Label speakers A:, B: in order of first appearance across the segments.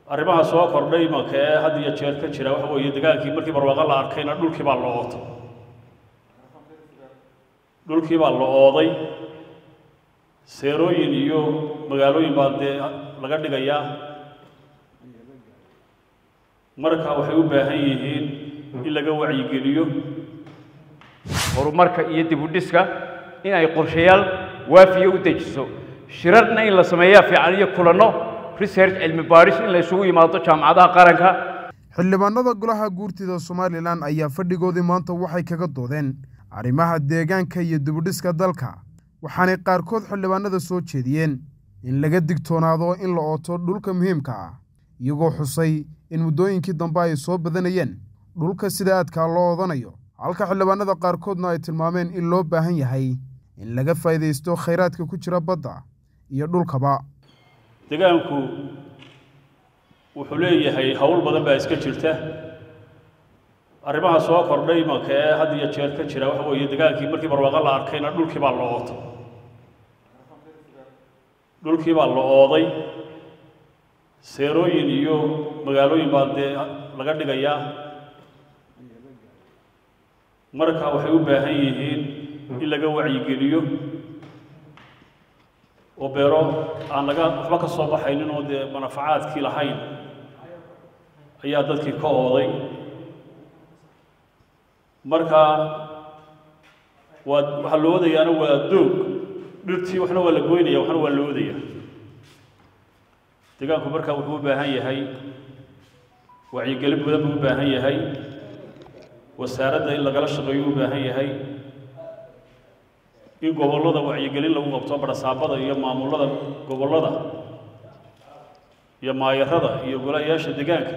A: arrimaha soo kordhay imanka ee had iyo jeer ka jira waxa weeye degaankii markii barwaaqo la arkayna dhulkii baa la ootay dhulkii baa la ooday seerooyin iyo magaalooyin baa dee laga dhigayaa marka waxay u baahan yihiin in laga wacyigeliyo
B: horumarka iyo dib u dhiska in ay qorshayaal waafiya u dejiso shirarna in la sameeyaa fiican iyo kulanno research cilmi baadhis in la isugu yimaado jaamacadaha qaranka
C: xildhibaanada golaha guurtida somalilan ayaa fadhigoodii maanta waxay kaga doodeen arrimaha deegaanka iyo dibudhiska dalka waxaanay qaarkood xildhibaanada soo jeediyeen in laga digtoonaado in la ooto dhulka muhiimka ah iyagoo xusay in muddooyinkii dambe ay soo badanayeen dhulka sida aadkaa loo odanayo halka xildhibaanada qaarkoodna ay tilmaameen in loo baahan yahay in laga faa'iidaysto khayraadka ku jira badda iyo dhulkaba
A: degaanku wuxuu leeyahay howl badan baa iska jirta arrimaha soo kordhay imanka ee had iyo jeer ka jira waxa weeye degaankii markii barwaaqo la arkayna dhulkii baa la ootay dhulkii baa la ooday seerooyin iyo magaalooyin baa dee laga dhigayaa marka waxay u baahan yihiin in laga wacyigeliyo oo beero aan laga waxba ka soo baxaynin oo dee manafacaadkii lahayn ayaa dadkii ka ooday marka waa waxaa la oodayaana waa doog dhirtii waxna waa la goynaya waxna waa la oodaya deegaanku marka wuxuu u baahan yahay wacyigelin badan buu u baahan yahay wasaaradda in lagala shaqeeyo u baahan yahay in gobollada wacyigelin lagu qabto barasaabada iyo maamulada gobollada iyo maayarada iyo golayaasha deegaanka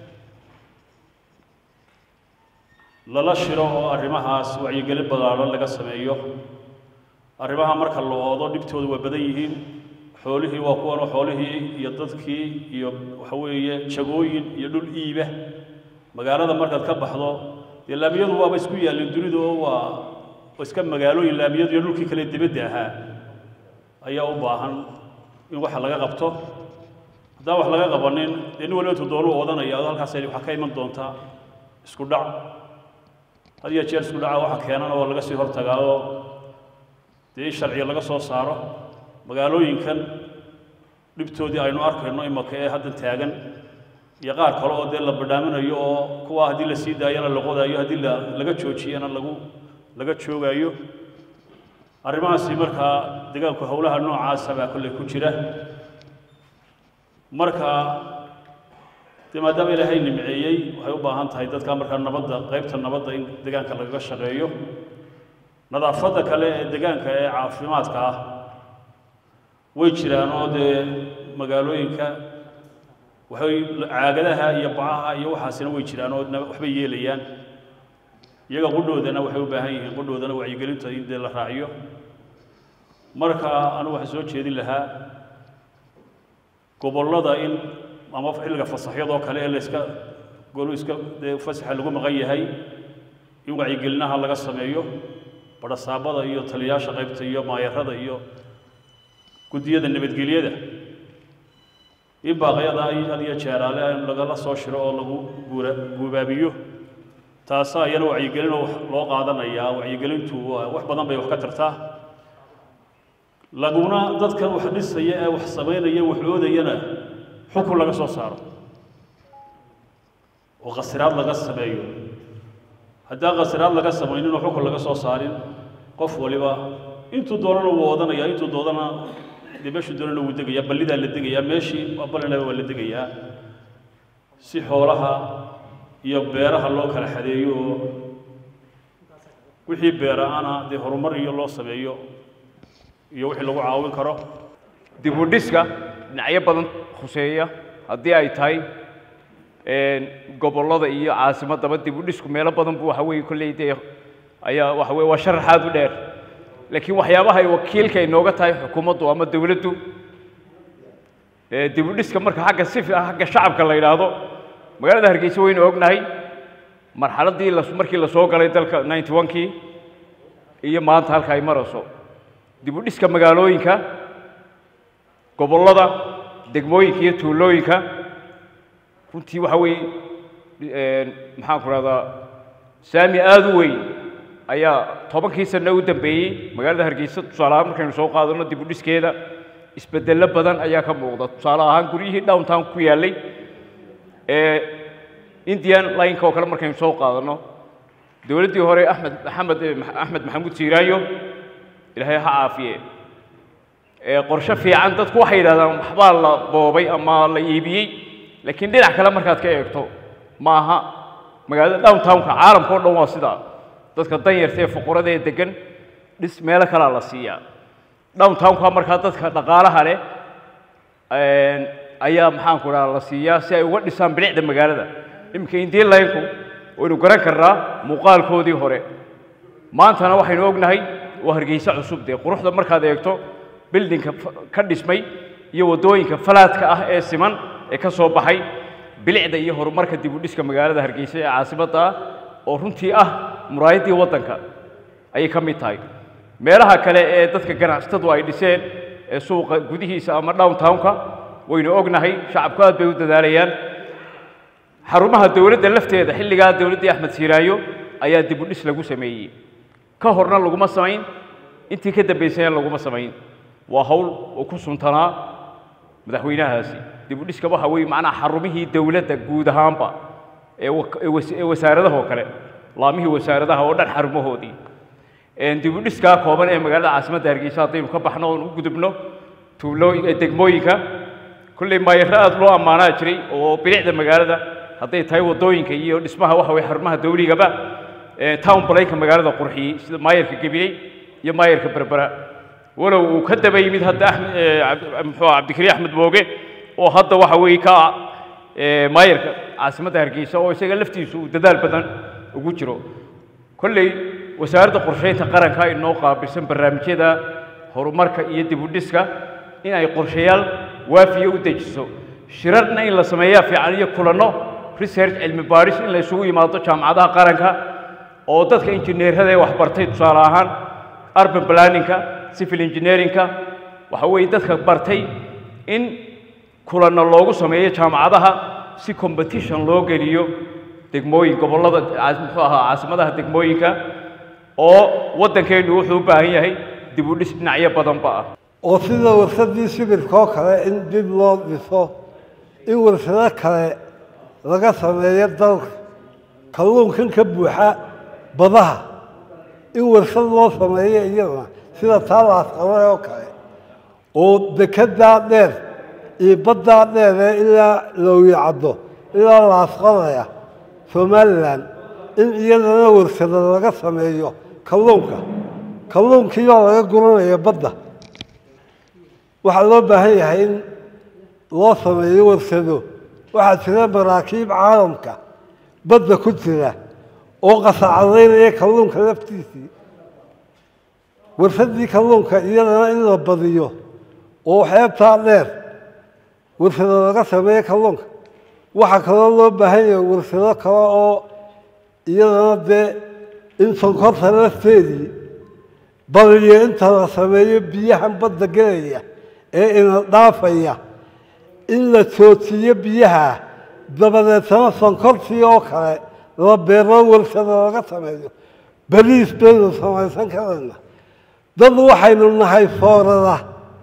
A: lala shiro oo arrimahaas wacyigelin ballaaran laga sameeyo arrimaha marka la oodo dhibtooda waa badan yihiin xoolihii waa kuwanoo xoolihii iyo dadkii iyo waxa weeye jagooyin iyo dhul iiba magaalada markaad ka baxdo dee laamiyadu waaba isku yaallin dunidu oo waa iska magaalooyin laamiyadu iyo dhulkii kale dibadda ahaa ayaa u baahan in waxa laga qabto haddaan wax laga qabanin dee nin waliba intuu doonu oodanaya ado halkaas waxaa ka iman doontaa isku dhac had iyo jeer isku dhaca waxa keenana oo laga sii hortagaa oo dee in sharciga laga soo saaro magaalooyinkan dhibtoodii aynu arkayno imaka ee haddan taagan iyo qaar kale oo dee la badhaaminayo oo kuwa haddii la sii daayana la qodaayo haddii la laga joojiyana lagu laga joogaayo arrimahaasi markaa degaanku howlaha noocaasa baa kolley ku jira marka dee maadaama ilaahay nimceeyey waxay u baahan tahay dadka markaa nabadda qaybta nabadda in degaanka lagaga shaqeeyo nadaafadda kale ee degaanka ee caafimaadka ah way jiraan oo dee magaalooyinka waxay caagadaha iyo bacaha iyo waxaasina way jiraan oo waxbay yeelayaan iyaga qudhoodana waxay u baahan yihiin qudhoodana wacyigelinta in dee la raaciyo marka anigu waxaan soo jeedin lahaa gobollada in ama xilliga fasaxyadoo kale ee layska golu iska dee fasaxa lagu maqan yahay in wacyigelinaha laga sameeyo barasaabada iyo taliyaasha qaybta iyo maayarada iyo guddiyada nabadgelyada in baaqyada ay had iyo jeeraale in lagala soo shiro oo lagu guura guubaabiyo taasa ayana wacyigelin oo loo qaadanayaa wacyigelintu waa wax badan bay wax ka tartaa laguna dadkan wax dhisaya ee wax samaynaya wax oodayana xukun laga soo saaro oo khasiraad laga sameeyo haddaan khasiraad laga samaynin oo xukun laga soo saarin qof waliba intuu doonana wuu odanaya intuu doodana dee meeshuu doonana wuu degayaa ballidaa la degayaa meeshii ballinaba waa la degayaa si xoolaha iyo beeraha loo kala xadeeyo oo wixii beera-ana dee horumar iyo loo sameeyo iyo wixii lagu caawin karo
B: dib u dhiska dhinacyo badan khuseeya haddii ay tahay gobollada iyo caasimaddaba dib u dhisku meelo badan buu waxa weeye kolley dee ayaa waxa weye waa sharaxaad u dheer laakiin waxyaabaha ay wakiilka inooga tahay xukuumaddu ama dowladdu dib u dhiska marka xagga si xagga shacabka la yidhaahdo magaalada hargeysa waynu ognahay marxaladdii markii la soo galay dalka ninety one-kii iyo maanta halka ay marayso dib u dhiska magaalooyinka gobollada degmooyinka iyo tuulooyinka runtii waxa weeye maxaan ku rahdaa saami aada u weyn ayaa tobankii sano u dambeeyey magaalada hargeysa tusaale ahaan markaynu soo qaadano dib u dhiskeeda isbedello badan ayaa ka muuqda tusaale ahaan guryihii downtown ku yaallay ee indian lineka oo kale markaynu soo qaadano dowladdii hore axmed maxamed axmed maxamuud siiraanyo ilaahay ha caafiye ee qorshe fiican dadku waxay yidhahdaan waxbaa la boobay ama la iibiyey laakiin dhinac kale markaad ka eegto ma aha magaalada downtownka caalamka o dhan waa sidaa dadka danyarta ee fuqurada ee degan dhis meelo kalea la siiyaa downtownka markaa dadka dhaqaalaha leh ayaa maxaanku dhaha la siiyaa si ay uga dhisaan bilicda magaalada iminka indian linku waynu garan karnaa muuqaalkoodii hore maantana waxaynu ognahay waa hargeysa cusub dee quruxda markaad eegto bildinka ka dhismay iyo waddooyinka falaadka ah ee siman ee ka soo baxay bilicda iyo horumarka dib u dhiska magaalada hargeysa ee caasimadda ah oo runtii ah muraayaddii waddanka ayay ka mid tahay meelaha kale ee dadka ganacsatadu ay dhiseen ee suuqa gudihiisa ama downtownka waynu ognahay shacabku aad bay u dadaalayaan xarumaha dowladda lafteeda xilligaa dowladdii axmed siiraayo ayaa dib u dhis lagu sameeyey ka horna laguma samayn intii ka dambaysayna laguma samayn waa hawl uu ku suntanaa madaxweynahaasi dib u dhiska waxa weeye macnaha xarumihii dowladda guud ahaanba ee ee wasaaradaha oo kale laamihii wasaaradaha oo dhan xarumahoodii dib u dhiskaa kooban ee magaalada caasimadda hargeysa haddaynu ka baxno oon u gudubno tuuloo degmooyinka kolley maayarro aad loo ammaanaa jiray oo bilicda magaalada hadday tahay waddooyinka iyo dhismaha waxa weye xarumaha dawligaba town balayka magaalada qurxiyey sida maayarka gabiley iyo maayarka berbera walow uu ka daba yimid hadda axmed muxuu cabdikariin axmed mooge oo hadda waxa weeye ka maayarka caasimadda hargeysa oo isaga laftiisu uu dadaal badan ugu jiro kolley wasaaradda qorsheynta qaranka inoo qaabilsan barnaamijyada horumarka iyo dib u dhiska in ay qorshayaal waafiya u dejiso shirarna in la sameeyaa fiican iyo kulanno research cilmi baadhis in la isugu yimaado jaamacadaha qaranka oo dadka injineerada ee waxbartay tusaale ahaan urban planningka civil engineeringka waxa weeye dadka bartay in kulanno loogu sameeyo jaamacadaha si competition loo geliyo degmooyin gobollada muxuu ahaa caasimadaha degmooyinka oo waddankeennu wuxuu u baahan yahay dib u dhis dhinacyo badanba ah
D: oo sida warsadii sibirkoo kale in dib loo dhiso in warsado kale laga sameeyo dalka kalluunkan ka buuxa badaha in warsad loo sameeyo iyadana sida taalaas qabay oo kale oo dekedaa dheer iyo baddaa dheeree ilaa lowyacaddo ilaa laasqadaya somalilan in iyadana warsado laga sameeyo kalluunka kalluunkiibaa laga guranaya badda waxaa loo baahan yahay in loo sameeyo warsado waxaa jira maraakiib caalamka badda ku jira oo qasacadaynaya kalluunka laftiisii warsadii kalluunka iyadana in la badiyo oo xeebtaa dheer warsado laga sameeyo kalluunka waxaa kaloo loo baahan yahay warsado kale oo iyadana dee in sonkorta lafteedii badiyo inta la sameeyo biyahan badda gelaya ee ina dhaafaya in la toojiyo biyaha dabadeetana sonkortii oo kale la beero warsado laga sameeyo beriis baynu samaysan karayna dad waxaynu nahay foorada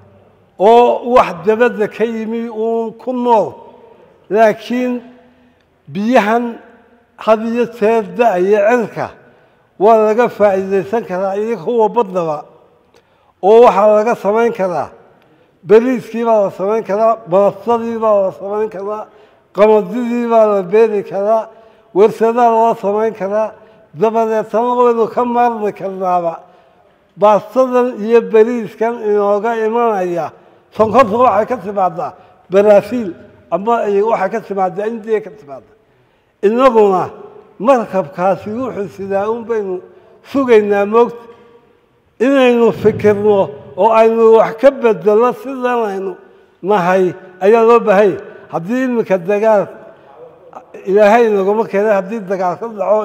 D: oo wax dabadda ka yimi uun ku nool laakiin biyahan had iyo jeer da-iyo cirka waa laga faa'iidaysan karaa iyo kuwa baddaba oo waxaa laga samayn karaa beriiskii baa la samayn karaa baastadii baa la samayn karaa qamadidii baa la beeri karaa warsadaa loo samayn karaa dabadeetana waynu ka maarmi karnaaba baastadan iyo beriiskan inooga imanaya sonkorta waxay ka timaadaa baraafiil ama waxay ka timaadaa indiya ka timaada innaguna markabkaasi wuxuu sidaa un baynu sugaynaa moogta inaynu fikirno oo aynu wax ka bedelno sidan aynu nahay ayaa loo baahanya haddii iminka dagaal ilaahay naguma keenay haddii dagaal ka dhaco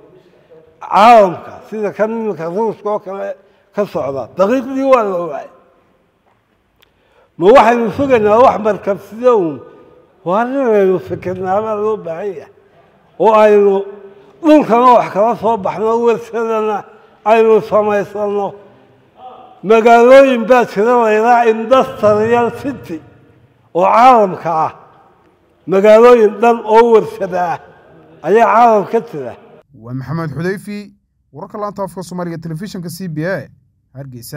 D: caalamka sida kan iminka ruuska oo kale ka socda daqiiqdii waa la ogaay ma waxaynu sugaynaa wax markab sida uun waa inaynu fikirnaabaa loo baahan yahay oo aynu dhulkana wax kala soo baxno warsadana aynu samaysanno magaalooyin baa jira laydhaa industrial city oo caalamka ah magaalooyin dhan oo warsada ah ayaa caalam ka jira
C: waa maxamed xudayfi wararka laanta afka soomaaliga telefishinka c b a hargeysa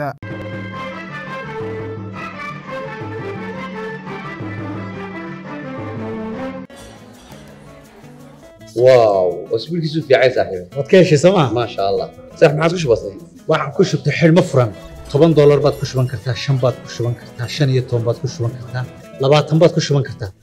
E: واو اسبوعك في عين صاحبي
F: waad ka heshay sooma
E: ما شاء الله صح ما عادش بسيط
F: waxaan ku shubtay xidhmo furan toban doolar baad ku shuban kartaa shan baad ku shuban kartaa shan iyo toban baad ku shuban kartaa labaatan baad ku shuban kartaa